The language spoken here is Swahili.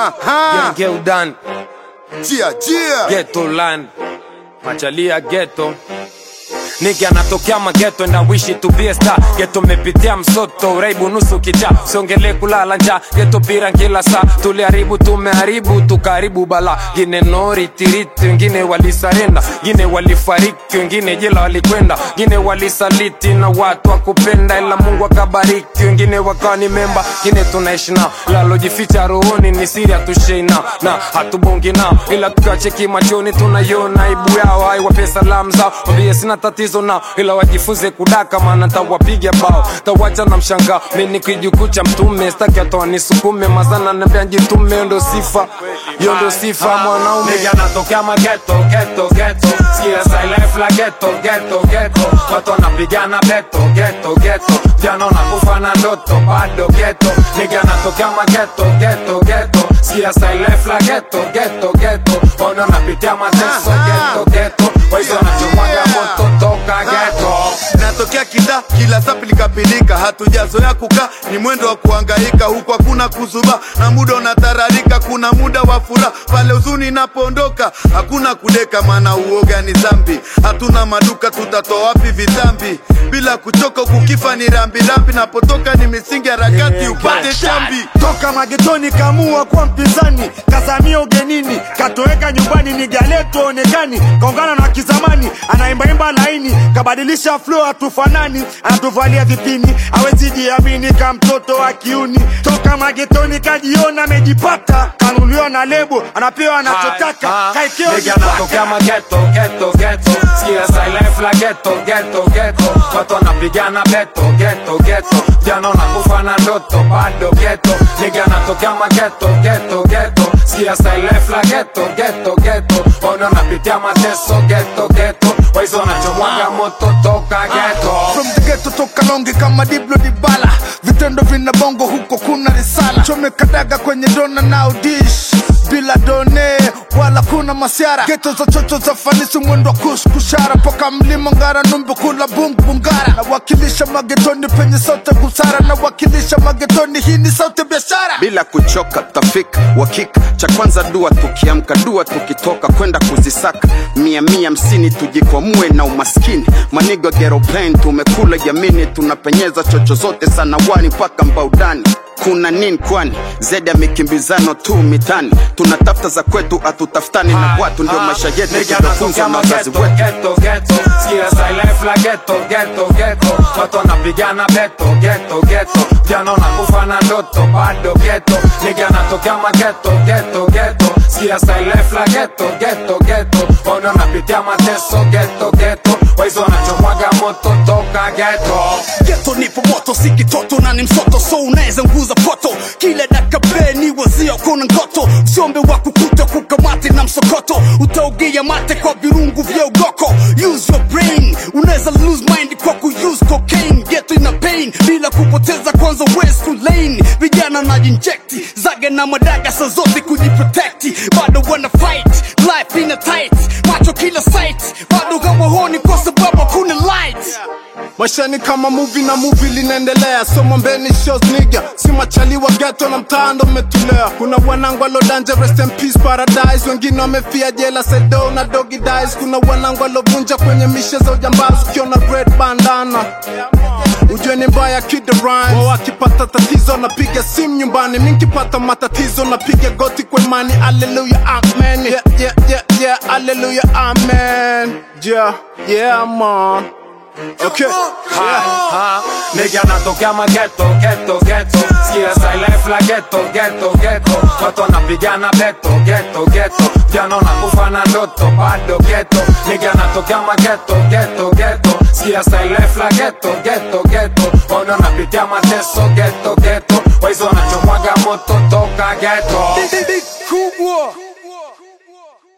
Aha. Geudan, Jia, jia. ghetto land, machalia ghetto Niki anatokea mageto and I wish it to be a star Geto mepitia msoto, uraibu nusu kicha Siongele kulala nja, geto pira kila saa Tuliharibu tumeharibu, tukaribu bala Gine nori tiriti, wengine walisarenda Gine walifariki, wengine jela walikwenda Gine walisaliti na watu wakupenda Ila Mungu akabariki, wengine wakawa ni memba Gine tunaishi nao, lalojificha rohoni ni siri hatushei nao Na hatubongi nao, ila tukiwacheki machoni tunaiona aibu yao Haiwape salamu zao, wambie sina tatizo nao Ila wajifunze kudaka maana tawapiga bao Tawacha na mshangao, mimi ni kijukuu mtume Staki atoa nisukume, mazana nambia njitume Yo ndo sifa, yo ndo sifa mwanaume Nigga natokea mageto, geto, geto Sikia say life la geto, geto, geto Watu wanapigana beto, geto, geto Jana unakufa na ndoto, bado geto Nigga natokea mageto, geto, geto Sikia say life la geto, geto, geto Ona napitia mateso, geto, geto Waizo wanachomwaga moto toka geto natokea kida kila saa pilikapilika hatujazoea kukaa ni mwendo wa kuhangaika huku hakuna kuzuba na muda unatararika kuna muda wa furaha pale huzuni inapoondoka hakuna kudeka maana uoga ni zambi hatuna maduka tutatoa wapi vitambi bila kuchoka kukifa ni rambirambi napotoka ni misingi harakati upate chambi toka magetoni kamua kuwa mpinzani kazamia ugenini katoweka nyumbani ni galeto onekani kaungana na kizamani anaimbaimba laini kabadilisha flow hatufanani anatuvalia vipini awezi jiamini ka mtoto wa kiuni toka magetoni kajiona amejipata kanuliwa na lebo anapewa anachotaka kaikeo Nigga natokea mageto, geto, geto Sikia say life la geto, geto, geto Watu wanapigana beto, geto, geto Jana unakufa na ndoto, bado geto Nigga natokea mageto, geto, geto Sikia say life la geto, geto, geto Ona unapitia mateso, geto, geto Waizo wanachomwaga moto toka geto From the ghetto toka longe kama Diblo Dibala, vitendo vina bongo huko kuna risala, chomeka daga kwenye dona na udish bila done wala kuna masiara, geto za chocho za fanisi mwendo wa kuskushara, poka mlima ngara numbu kula bungu bungara, nawakilisha magetoni penye sauti busara, nawakilisha magetoni hii ni sauti biashara. bila kuchoka tafika wakika cha kwanza dua tukiamka dua tukitoka kwenda kuzisaka mia mia hamsini tujikwamue na umaskini manigo geroplain tumekula jamini tunapenyeza chocho zote sanawani mpaka mbaudani kuna nini kwani zedi ya mikimbizano tu mitani tunatafuta za kwetu hatutafutani na watu ndio maisha yetu Nigga tunafunzwa natokea na wazazi mageto, wetu geto, geto Sikia say life la geto, geto, geto Watu wanapigana beto, geto, geto Jana unakufa na ndoto, bado geto Nigga natokea mageto, geto, geto Sikia say life la geto, geto, geto Ona unapitia mateso, geto, geto Waizo wanachomwaga moto toka geto geto nipo moto si kitoto na ni msoto so unaweza nguza poto kila dakabe ni wazia kuna ngoto usiombe wa kukuta kukamate na msokoto utaogea mate kwa virungu vya ugoko use your brain unaweza lose mind kwa kuuse cocaine geto ina pain bila kupoteza kwanza west lane vijana na injecti zaga na madaga sa zote kujiprotekti bado wana fight life ina tight macho kila sight bado hawahoni kwa sababu hakuna light maisha ni kama movie na movie linaendelea so mwambeni shows nigga si machaliwa ghetto na mtaando umetulea kuna wanangu alodanje rest in peace paradise wengine wamefia jela sedo na doggy dies kuna wanangu alovunja kwenye mishe za ujambazi ukiona red bandana ujue ni mbaya kid rhymes wao akipata tatizo napiga simu nyumbani mi nkipata matatizo napiga goti kwa imani haleluya amen yeah, yeah, yeah, yeah, haleluya amen yeah, yeah, man Okay. Ha, Nigga natokea mageto, geto, geto Sikia say life la geto, geto, geto Watu wanapigana beto, geto, geto Jana unakufa na ndoto, bado geto Nigga natokea mageto, geto, geto Sikia say life la geto, geto, geto Ona unapitia mateso, geto, geto Waizo wanachomwaga moto toka geto kubwa